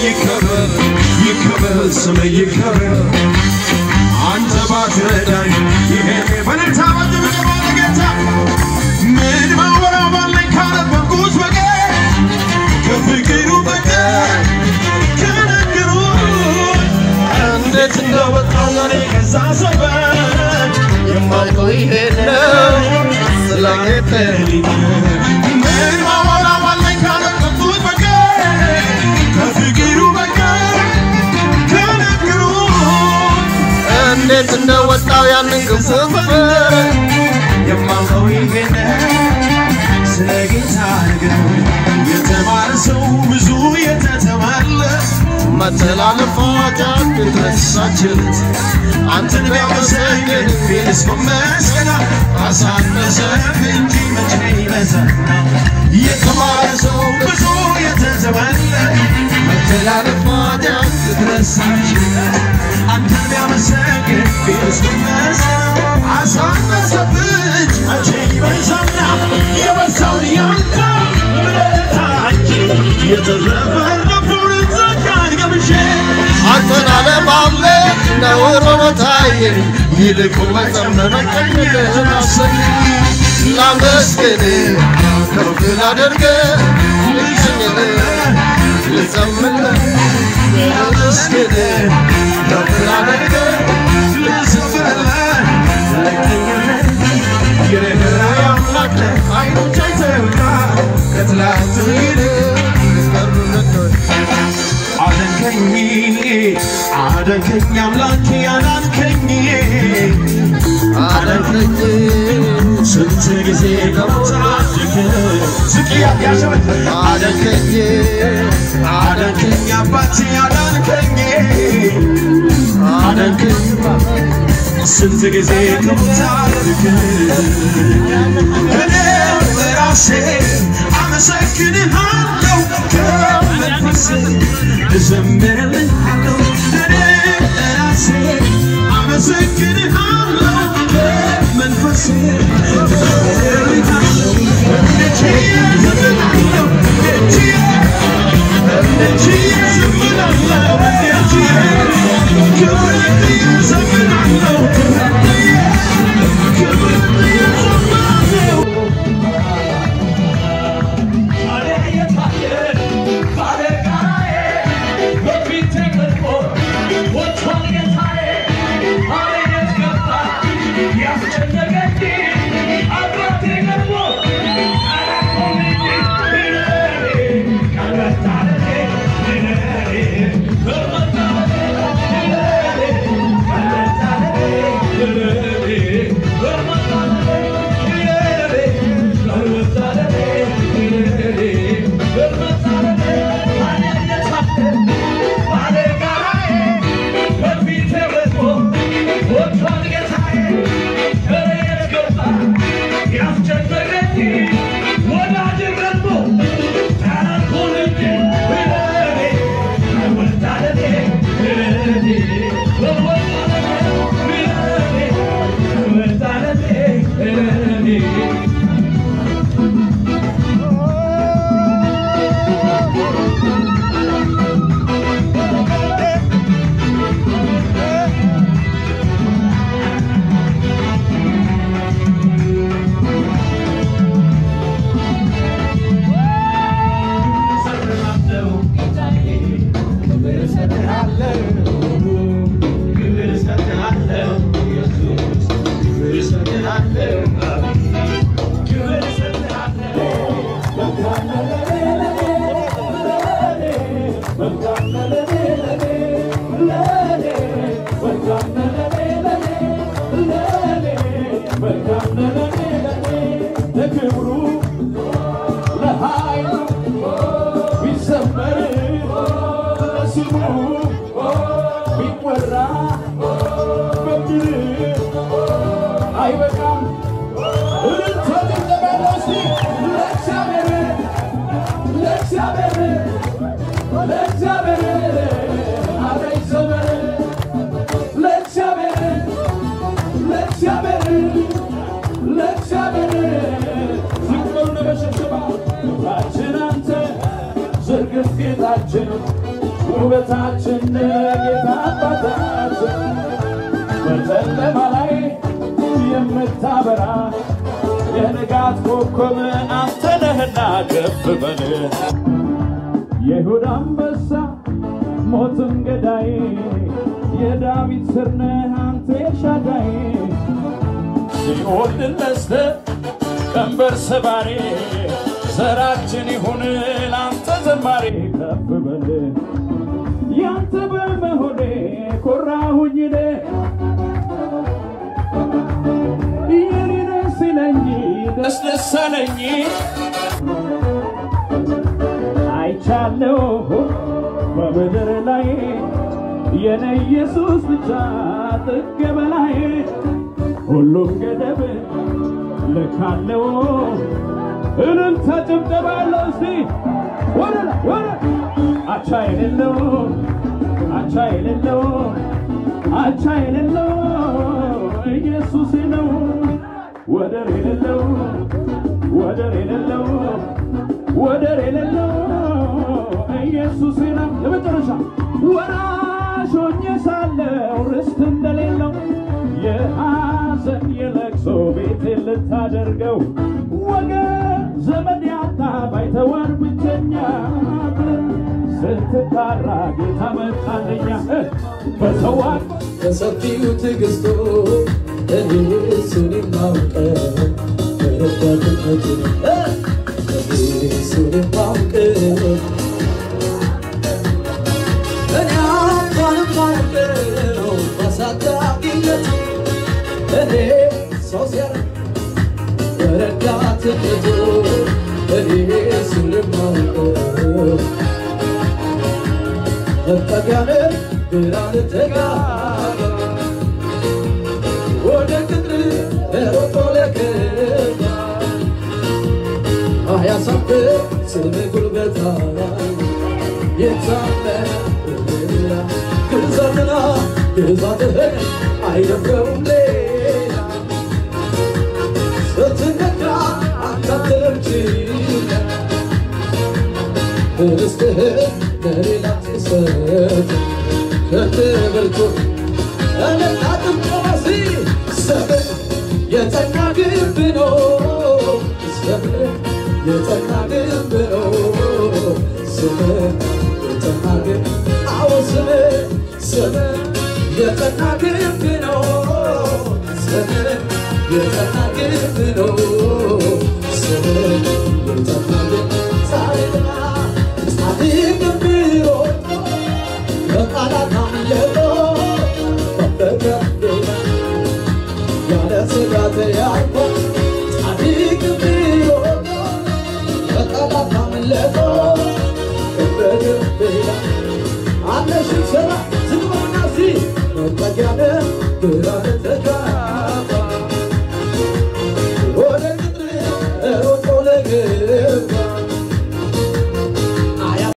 ይከበር ይከበር ስም ይከበር አንተ ባትረዳኝ ይሄኔ በልታ በጭብጨባ ለጌታ ምን ማወራው ባለኝ ካነበብኩት በቀር ከፍቅሩ በቀር ከነገሩ እንዴት እንደወጣው እኔ ከዛ ሰፈር የማውቀው ይሄን ነው ስለ ጌታ ምን ማወራው ባለኝ ካነበብኩት በቀር ከፍቅሩ በቀር ከነገሩ እንዴት እንደወጣው ያንን ክፉ ሰፈር የማውቀው ይሄን ስለ ጌታ ነገር የተማረ ሰው ብዙ የተተማለት መተላለፍ ኃጢአት የተረሳችለት አንተን ቢያመሰግን ፊልስ በመስገና አሳነሰህ እንጂ መቼ ይበዛና የተማረ ሰው ብዙ የተተማለት መተላለፍ ኃጢአት የተረሳችለት አንተን ቢያመሰግን ፊልስ በመስገና አሳነሰብህ እንጂ መቼ ይበዛና የበዛውን ያንተ ምሕረት የተረፈረፈውን ጸጋን ገብሼ አንተን አለማምለክ ነውር ሆኖ ታየኝ፣ ይልቁን መዘመን ቀኝልህን አሰኝ። ላመስግን ከፍ ላደርግ ልቀኝልህ ልዘምርልህ ላመስግን ከፍ ላደርግ ልዘምርልህ ልቀኝልህ የርኅራኄ አምላክ ነህ ዓይኖች አይተውሃል ከትላንቱ ይልቅ አደንከኝ አደንከኝ አምላኬ አዳንከኝ አደንከኝ ስንት ጊዜ ከሞት አድነህ ዝቅ ያሸበት አደንከኝ አዳንከኝ አባቴ አዳንከኝ አደንከኝ ስንት ጊዜ ከሞት አድነህ እኔ በራሴ አመሰግንሃለሁ ከመንፈሴ እዘምርልሃለሁ እኔ በራሴ አመሰግንሃለሁ ከመንፈሴ እዘምርልሃለሁ እጅዬ እዘምራለሁ እጅዬ እጅዬ እዘምራለሁ እጅዬ ክብርዬ እዘምራለሁ ክብርዬ ክብርዬ እዘምራለሁ ለክብሩ ለኃይሉ ቢዘመር ለስሙ ቢወራ በምድር አይበቃም። እልልታ ጭብጨባ ያለው እስቲ ለእግዚአብሔር ለእግዚአብሔር ለእግዚአብሔር አረ ይዘመር ለእግዚአብሔር ለእግዚአብሔር ለእግዚአብሔር ዝቅ በሉና በሽብሸባ ክብራችን አንተ ዝርግፍ ጌጣችን ውበታችን ጌታ አባታችን በጨለማ ላይ የምታበራ የንጋት ኮከብ አንተ ነህና ከፍ በል የይሁዳ አንበሳ ሞትን ገዳይ የዳዊት ስር ነህ አንተ ኤልሻዳይ ሲኦል ድል ነስተህ ቀንበር ሰባሪ ዘራችን ይሁን ላንተ ዘማሪ ከፍ በል ያንተ በመሆኔ ኮራሁኝ እኔ የኔ ደስ ይለኝ ደስ ደስ አለኝ አይቻለሁ በምድር ላይ የኔ ኢየሱስ ብቻ ጥግ በላይ ሁሉም ገደብ ልካለው እልልታ ጭብጨባ ያለው እስቲ ወደ ላይ ወደ አቻ የሌለው አቻ የሌለው አቻ የሌለው ኢየሱስ ነው ወደር የሌለው ወደር የሌለው ወደር የሌለው ኢየሱስ ነው ለመጨረሻ ወራሽ ሆኜ ሳለው ርስት እንደሌለው የሐዘን የለቅሶ ቤት ልታደርገው ወገን ዘመድ ያጣ ባይተዋር ብቸኛ ስትጣራ ጌታ መጣለኛ በሰዋ በሰፊው ትዕግስቱ እኔ እሱን የማውቀው በረዳትነቱ እኔ እሱን የማውቀው እኔ እንኳን የማውቀው በአሳዳጊነቱ እኔ ሰው ሲያረ በረዳትነቱ እኔ እሱን የማውቀው መጠጊያነ ብርሃን ተጋባ ወደ ቅጥር ሮጦ ለገባ አያሳፍር ስም ጉልበታ የታመና ግዛትና ግዛትህን አይደፍረውም ሌላ ስትነካ አታትርም ችላ ርስትህን ለሌላ ትሰጥ ከትብርቱ እለቃጥም ቆመሲ ሰብር የጸና ግንብ ነው ሰብር የጸና ግንብ ነው ስምህ የጸና ግንብ አዎ ስምህ ስምህ የጸና ግንብ ነው ስምህ የጸና ግንብ ነው ስምህ የጸና ግንብ ጻድቅና ጻድቅ ቢሮጥ ከቃላት አምልጦ ከፍከፍ ያለ ስጋት ያልፎ ጻድቅ ቢሮጥ ከቃላት አምልጦ ከፍከፍ አለሽ ስራ ዝም በልና እስቲ መጠጊያ ነህ ግራ ተተካ